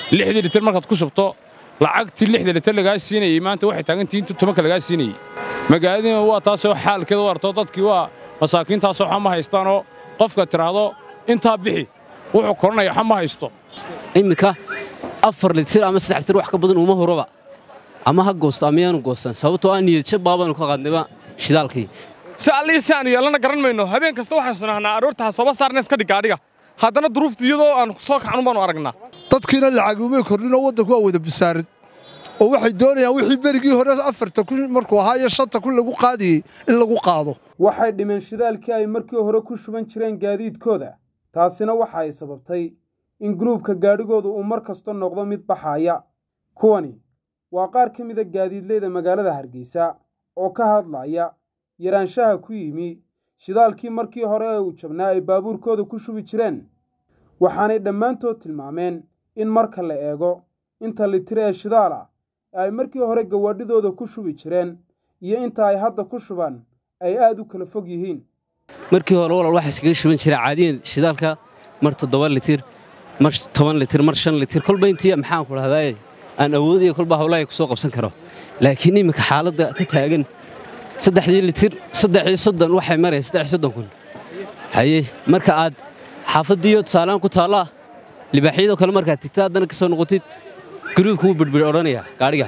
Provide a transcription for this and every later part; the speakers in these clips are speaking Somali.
lixdii litir markaad ku shubto lacagtii lixda litir lagaa siinayey maanta waxay taagantihiin intuu tobanka lagaa siinayey magaaladiina waa taasoo xaalkeeda u arto dadkii waa masaakiintaasoo xa ma haystaanoo qofka tidhaahdo intaa bixi wuxuu koranaya xa ma haysto iminka afar litir ama saddex litir wax ka badan uma horaba ama ha goosto ama yaanu goostan sababtoo ah niyadjab baabaanu ka qaadnayba shidaalkii si allihii si aanu yeelana garan mayno habeen kasta waxaan sunahnaa aroorta ha sooba saarna iska dhig gaadhiga haddana duruufta iyadoo aan soo kacan baanu aragnaa dadkiina lacag umay kordhinoo waddanku waa wada basaarid oo waxay doonayaan wixii berigii hore afarta kun markuu ahaa iyo shanta kun lagu qaadiyey in lagu qaado waxay dhimeen shidaalkii ay markii hore ku shuban jireen gaadiidkooda taasina waxa ay sababtay in guruubka gaadhigooda uu mar kasta noqdo mid baxaaya kuwani waa qaar ka mida gaadiidleyda magaalada hargeysa oo ka hadlaya yaraanshaha ku yimi shidaalkii markii hore ee uu jabnaa ay baabuurkooda ku shubi jireen waxaanay dhammaantood tilmaameen in marka la eego inta litir ee shidaal ah ee ay markii hore gawaadhidooda ku shubi jireen iyo inta ay hadda ku shubaan ay aad u kala fog yihiin markii hore walaal waxaa iskaga shuban jira caadiyan shidaalka mar toddoba litir mar toban litir mar shan litir kolba intii maxaan ku dhahdaa aan awoodiyo kolba hawlaha ku soo qabsan karo laakiin iminka xaaladda ka taagan saddexdii litir saddexii soddon waxay maraysa saddex soddon kun haye marka aad xaafaddiiyo tusaalaan ku taallaa libaaxyadoo kale markaad tigta haddana ka soo noqotid garuubka wuu birbir odhanayaa gaadhiga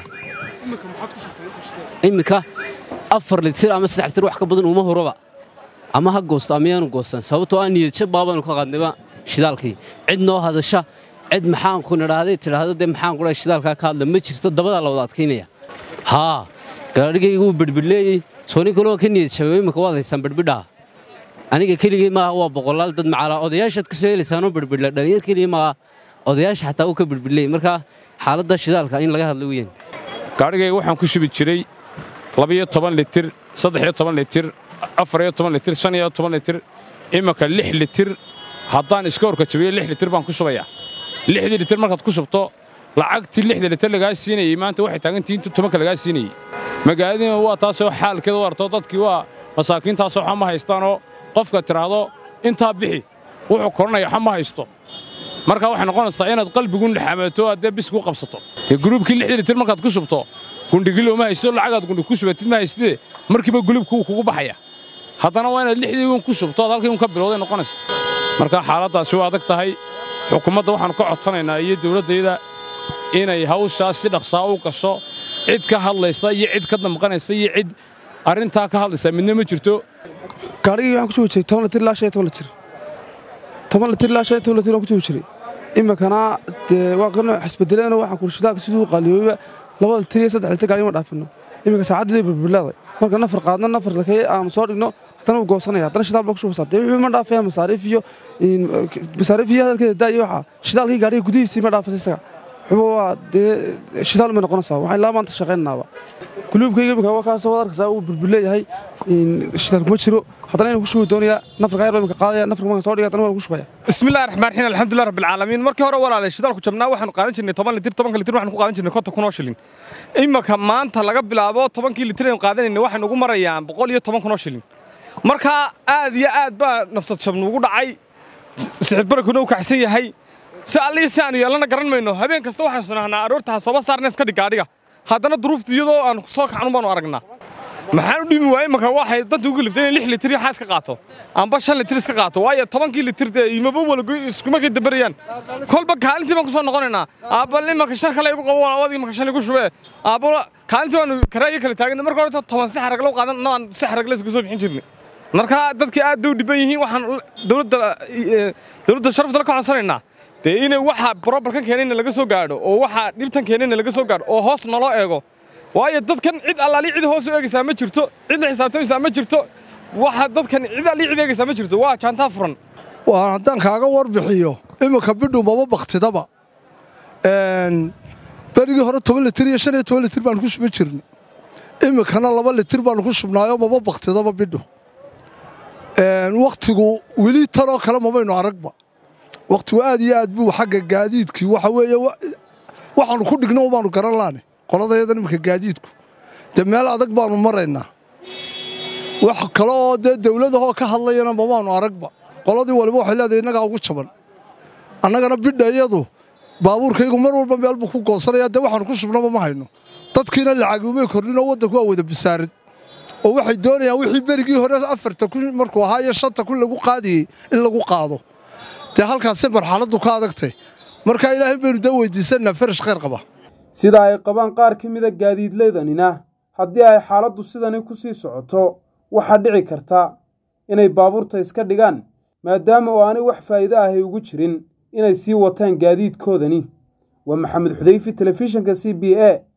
iminka afar litir ama saddex litir wax ka badan uma horaba ama ha goosto ama yaanu goostan sababtoo ah niyadjab baabaanu ka qaadnayba shidaalkii cid noo hadasha cid maxaan ku nidhaahday tidhaahdo dee maxaan ku dhahay shidaalkaa ka hadla ma jirto dabadaa la wada adkaynaya haa gaadhigayga wuu birbirleeyey soo nin kaloo ka niyad jabay imika waad haysaan birbidhaa aniga keligii maaha waa boqolaal dad macaalaa odayaashaad ka soo helaysaanoo birbidla dhalinyar keligii maaha odayaasha xataa uu ka birbirleeyey marka xaaladda shidaalka in laga hadla weeyaan gaadhigayga waxaan ku shubi jiray labiyo toban litir saddexiyo toban litir afariyo toban litir shan iyo toban litir iminka lix litir haddaan iska horka jabiyo lix litir baan ku shubayaa lixdii litir markaad ku shubto lacagtii lixda litir lagaa siinayey maanta waxay taagantihiin intuu tobanka lagaa siinayey magaaladiina waa taasoo xaalkeeda u arto dadkii waa masaakiintaasoo xa ma haystaanoo qofka tidhaahdo intaa bixi wuxuu koranaya xa ma haysto marka waxay noqonaysaa inaad qalbigu naxamato addee bis ku qabsato dee guruubkii lixdii litir markaad ku shubto gundhigilo ma haysto lacagaad gundhig ku shubatid ma haystide markiiba gulubku wuu kugu baxaya haddana waa inaad lixdii uun ku shubto aad halkii un ka bilowday noqonaysa marka xaaladdaasi waa adag tahay xukuumadda waxaannu ka codsanaynaa iyo dawladdayda inay hawshaas si dhaqsaa u gasho cid ka hadlaysa iyo cid ka damqanaysa iyo cid arrintaa ka hadlaysa midna ma jirto gaadhigii waxaan ku shubi jiray toban litir ilaa shan iyo toban litir toban litir ilaa shan iyo toban litir waan ku shubi jiray iminkana dee waa qarno xisbedeleeno waxaan kuri shidaalka siduu qaliyooba laba litir iyo saddex litir gaadhigi ma dhaafino iminka saacaddeeday burburleeday marka nafar qaadno nafar lakee aanu soo dhigno haddana wuu goosanaya haddana shidaal baa ku shubaysaa dee wixii ma dhaafaya masaariif iyo masaariif iyo hadalkeeda daa iyo waxaa shidaalkii gaadhiga gudihiisii ma dhaafasa isaga wuxuu waa dee shidaal may noqonaysaa waxaan ilaa maanta shaqaynaaba guluubkayga iminka waa kaasoo wad arkaysaa uu burburleeyahay shidaal kuma jiro haddana inuu ku shubi doonayaa nafarka ayar baa iminka qaadaya nafarka marka soo dhigay haddana waa ku shubaya bismillahi raxmaan raxiim alxamdulilah rabbil caalamiin markii hore walaalay shidaalku jabnaa waxaanu qaadan jirnay toban litir tobanka litir waxaanu ku qaadan jirnay konton kun oo shilin iminka maanta laga bilaabo tobankii litir aynu qaadanayna waxaynu ugu marayaan boqol iyo toban kun oo shilin marka aad iyo aad baa nafsad jab nuugu dhacay sixirbarakuna uu kaxsan yahay si allihii si aanu yeelana garan mayno habeen kasta waxaan sunahnaa aroorta ha sooba saarna iska dhig gaadhiga haddana duruufta iyadoo aan soo kacan baanu aragnaa maxaan u dhimi waayey marka waxay danta ugu liftay inay lix litir iyo xaas ka qaato amba shan litir iska qaato waayo tobankii litir dee imaba walago iskuma kay dabarayaan kolba kaalintii baan ku soo noqonaynaa aabba imanka shan kale igu qabo walaawad imanka shan igu shubee aabba kaalintii baanu karaayo kala taagan marka hore toban si xaraglo qaadan no aan si xaragle iska soo bixin jirnay marka dadkii aad bay u dhiban yihiin waxaan dowladda dowladda sharafta la ka codsanaynaa dee inay waxa brobalkan keenayna laga soo gaadho oo waxa dhibtan keenayna laga soo gaadho oo hoos naloo eego waayo dadkan cid allaali cid hoos u eegaysaa ma jirto cid la xisaabtamaysaa ma jirto waxa dadkan cid allii cid eegaysaa ma jirto waa jaantaa furan waa haddaan kaaga warbixiyo iminka bidhu maba baktidaba berigii hore toban litir iyo shan iyo toban litir baanu ku shuban jirnay iminkana laba litir baanu ku shubnaayoo maba baktidaba bidhu wakhtigu weli tanoo kale mabaynu aragba wakhtigu aad iyo aad buu xagga gaadiidkii waxa weeye waxaanu ku dhigno baanu garan laane qoladayadan iminka gaadiidku dee meel adag baanu maraynaa wax kale oo dee dawladahoo ka hadlayana mamaanu aragba qoladii waliba waxay leedahay innagaa ugu jaban annagana bidha iyadu baabuurkaygu mar walba meel buu ku goosanaya dee waxaanu ku shubnaba ma hayno dadkiina lacagumay kordhin oo waddanku waa wada basaarid oo waxay doonayaan wixii berigii hore afarta kun markuu ahaa iyo shanta kun lagu qaadiyey in lagu qaado dee halkaasi marxaladdu ka adagtay markaa ilaahay baynu dee weydiisanaa farash khayr qaba sida ay qabaan qaar ka mida gaadiidleydanina haddii ay xaaladdu sidani ku sii socoto waxaa dhici karta inay baabuurta iska dhigaan maadaama oo aanay wax faa'iido ahay ugu jirin inay sii wataan gaadiidkoodani waa maxamed xudayfi telefishinka c b a